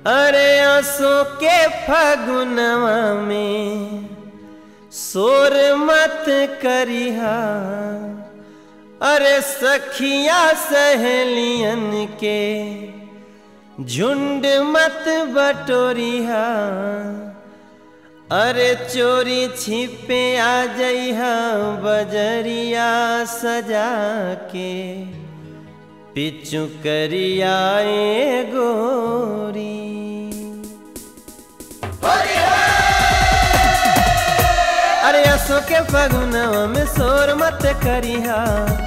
अरे आंसू के फगुनवा में शोर मत करिहा अरे सखिया सहेलियन के झुंड मत बटोरिहा अरे चोरी छिपे आ जइहा बजरिया सजा के पिचु करियाए गोरी अरे असो के फगुनवा में शोर मत करिहा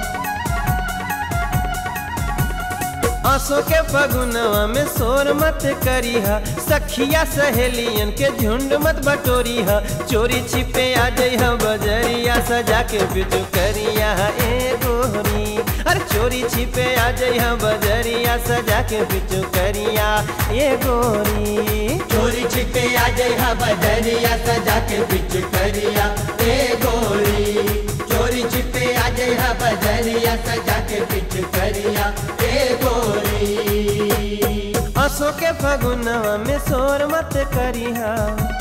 आंसू के फगुनवा में शोर मत करिहा सखिया सहेलियन के झुंड मत बटोरिहा चोरी छिपे आ जइहा बजरिया सजा के बिजू करिया ए गोरी अरे चोरी छिपे आ जइहा बजरिया सजा के बिजू करिया ए गोरी चोरी छिपे आ जइहा बजरिया सजा के बिच करिया ए गोरी चोरी छिपे आ जइहा बजरिया सजा के बिच करिया ए गोरी आंसू के फगुनवा में शोर मत करिहा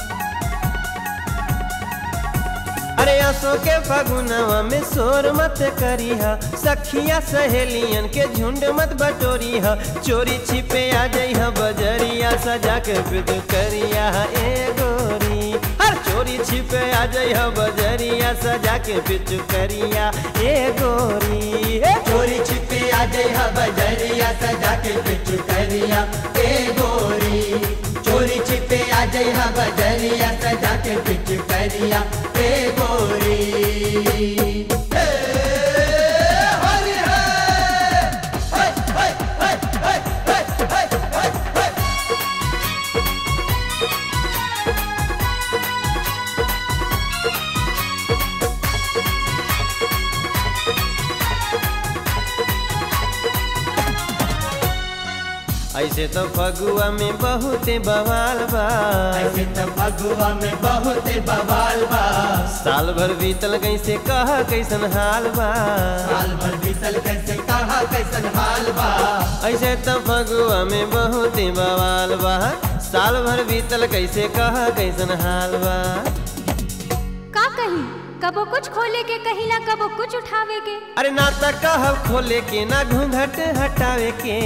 अरे आंसू के फगुनवा में शोर मत करिहा सखिया सहेलियन के झुंड मत बटोरिहा चोरी छिपे आ जइहा बजरिया सजा के विद करिया ए गोरी हर चोरी छिपे आ जइहा बजरिया सजा के बिच करिया ए गोरी हे चोरी छिपे आ जइहा बजरिया सजा के बिच करिया ए गोरी चोरी छिपे आ जइहा बजरिया सजा के बिच करिया ए गोरी हे, हरि हे, हे, हे, हे, हे, हे, हे, हे, हे। ऐसे तो फगुआ में बहुत बवाल बा ऐसे तो फगुआ में बहुत बवाल बा साल भर बीतल कैसे कह कैसन हाल बा साल भर बीतल कैसे कहा कैसन हाल बा ऐसे तो फगुआ में बहुत बवाल बा साल भर बीतल कैसे कह कैसन हाल बा का कही कबो कुछ खोले के कहिला कबो कुछ उठावे के अरे ना तो कह खोले के ना घूंघट हटावे के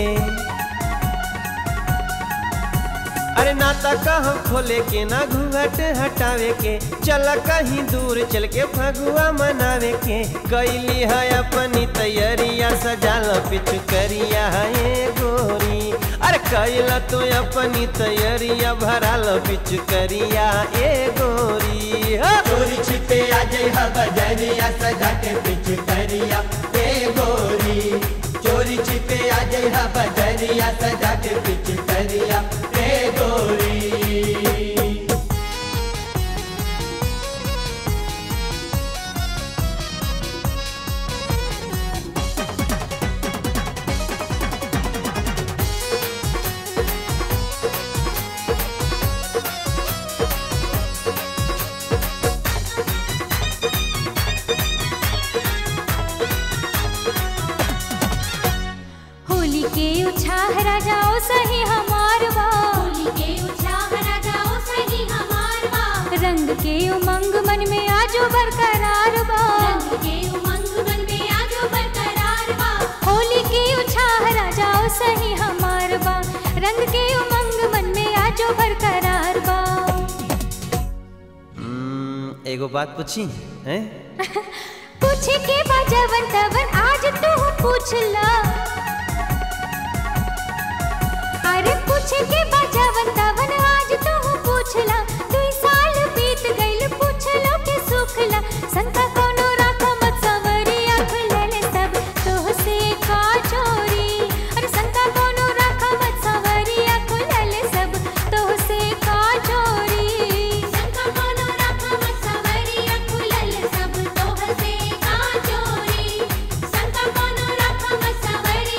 अरे ना तो कह खोले के ना घूंघट हटावे के चल कहीं दूर चल के फगुआ मनावे के कैली है अपनी तैयारिया सजाल पिछु करिया है गोरी अरे कैला तो अपनी तैयारिया भराल पिछु करिया ए गोरी हा। चोरी छिपे आ जइहा बजरिया सजा के बिच करिया ए गोरी चोरी छिपे आ जइहा बजरिया सजा के बिच करिया ए गोरी होली के उछाह राजाओ सही हमार बा होली के उत्साह राजाओ सही हमार बा रंग के उमंग मन में आजो बरकरार बा रंग के उमंग मन में आजो बरकरार बा होली के उछाह राजाओ सही हमार बा रंग के उमंग मन में आजो बरकरार बा हम्म, एगो बात पूछी हैं पूछ के बाजवन तवन आज तू पूछ ला अरे पूछ के बाजवन तवन आज तू पूछ ला दुई साल बीत गइल पूछ लो के सुख ला शंका कोनो राख मत सवरी आँख ले ले सब तोह से का चोरी अरे शंका कोनो राख मत सवरी आँख ले ले सब तोह से का चोरी शंका कोनो राख मत सवरिया खुलल सब तोह से का चोरी शंका कोनो राख मत सवरिया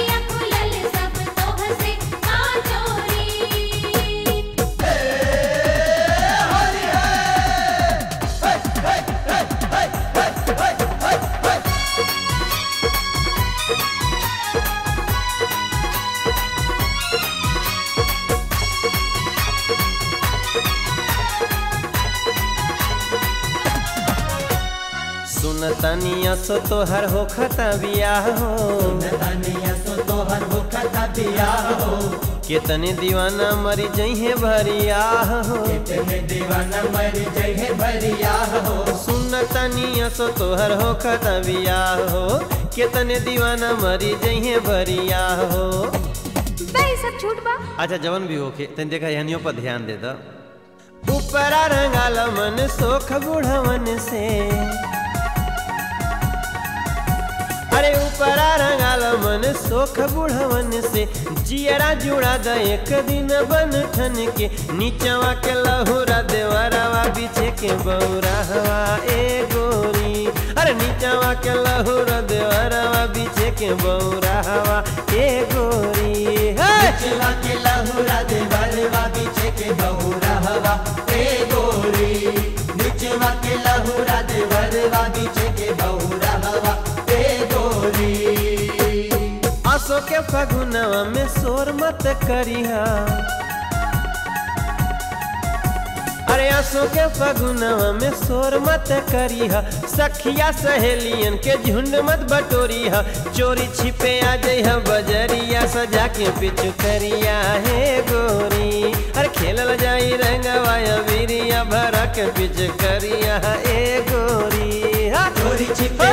तनिया सो तोहर हो खता बियाह हो नतनिया सो तोहर होखता बियाह हो केतने दीवाना मरी जइहे भरियाह हो कितने दीवाना मर जहे भरियाह हो सुन तनिया सो तोहर हो खता बियाह हो केतने दीवाना मरी जइहे भरियाह हो बे सब झूठ बा अच्छा जवन भी होके तन देखा यहनियों पर ध्यान दे दा ऊपरा रंगाल मन सोख बुढ़वन से अरे ऊपरा रंगाल मन सोख बुढ़वन से जियरा जुड़ा द एक दिन बन ठन के नीचवा के लहुरा देवरवा बीचे के बौरा हवा ए गोरी अरे नीचवा के लहुरा देवरवा बीचे के बौरा हवा ए गोरी हे! चिवा के लहुरा दे बलवा पीछे के बहुरा हवा ए गोरी निचवा के लहुरा दे बलवा पीछे के बहुरा हवा ए गोरी आसो के फगुनवा में शोर मत करिहा अरे आसो के फगुनवा में शोर मत करिहा सखिया सहेलियन के झुंड मत बटोरिहा चोरी छिपे आ जइहा बजरिया सजा के पिछु करिया हे गोरी अरे खेलल जाई रंगवा वीरिया भरा के पिछु करिया ए गोरी हा चोरी छिपे